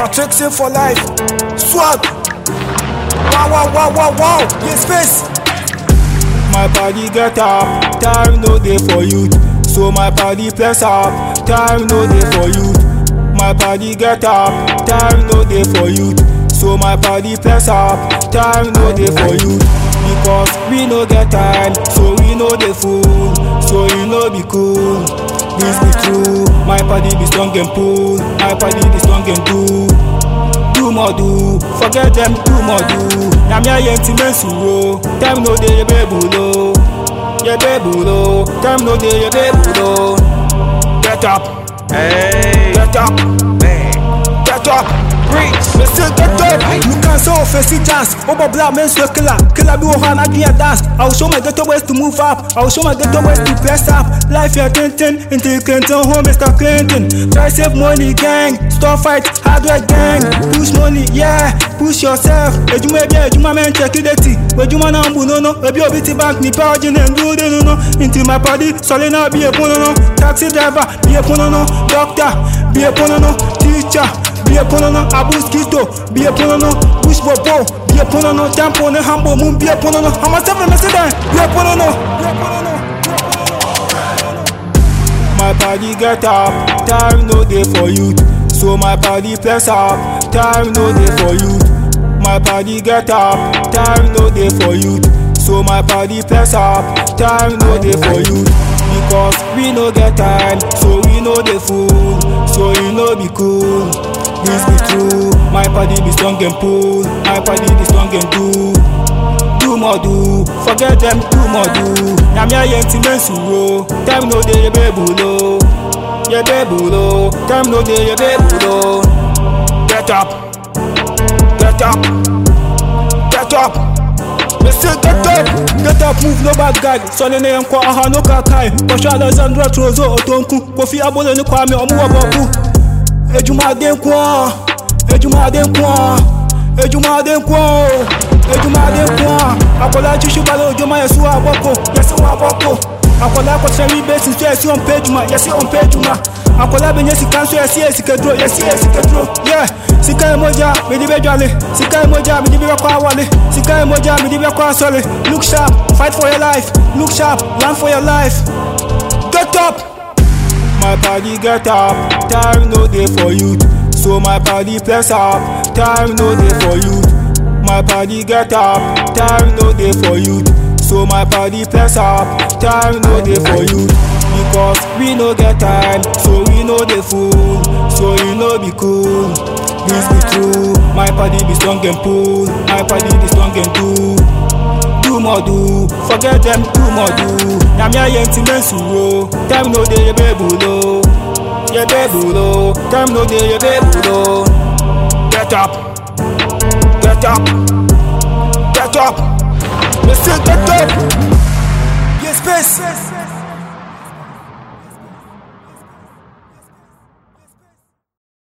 Matrixing for life. Swag. Wow, wow, wow, wow, wow. Yes, space. My body get up, time no day for you. So my body press up, time no day for you. My body get up, time no day for you. So my body press up, time no day for you. Because we no get time, so we know the fool. So you know be cool. This be true. My body be strong and pull. My body be strong and do. do more do forget them do more do na me aye ti me suro time no dey yebe bulo yebe bulo time no dey yebe bulo get up Hey. get up Man. get up Preach. me say get up. You can say oh face it chance. Obo black men so killer. Killer be one and do your dance. I will show my ghetto ways to move up. I will show my ghetto ways to press up. Life you're tintin until you can turn home, Mr. Clinton. Try save money, gang. Stop fight, hardware gang. Push money, yeah. Push yourself. Ejuma ebi ejuma men check it eti. Ejuma na mbu no no. Ebi obi ti bank ni power jin and do the no no. Into my body, solid now be a pono no. Taxi driver, be a pono no. Doctor, be a pono no. Teacher. Be a ponono, abus kisto, be a ponono, push bobo, be a ponono, tampo ne hambo, moon be a ponono, I'm a seven message, be a ponono, be a ponono. My body get up, time no day for you. So my body press up, time no day for you. My body get up, time no day for you. So my body press up, time no day for you. Because we no get time, so we know the fool. So you know be cool. This be true. My body be strong and pull. My body be strong and do. do more do forget them do more do na me aye ti me suro time no dey yebe bulo yebe bulo time no dey yebe bulo get up get up get up me say get up Get up, move, no bad guy. Sonny ne nkwa aha no kakai. Kosho Alexandra Trozo Otonku. Kofi Abole ni Kwame Omuwa Boku. Ejuma de nkwa. Ejuma de nkwa. Ejuma de nkwa. Ejuma de nkwa. Akola chishu balo ojoma yesu aboko. Yesu aboko. Akola akwatira mi besi so yesi on page ma. Yesi on page ma. Akola benye sika so yesi yesi kedro. Yesi yesi kedro. Yeah. Sika emoja midi be jwale. Sika emoja midi be kwa wale. Sika emoja midi be kwa sole. Look sharp, fight for your life. Look sharp, run for your life. Get up. My body get up, time no day for you. So my body press up, time no day for you. My body get up, time no day for you. So my body press up, time no day for you. Because we no get time, so we know the fool. So you know be cool. This be true. My body be strong and pull. My body be strong and do. do more do forget them do more do na me aye ti me suro time no dey yebe bulo yebe bulo time no dey yebe bulo get up get up get up me say get up Yes, space.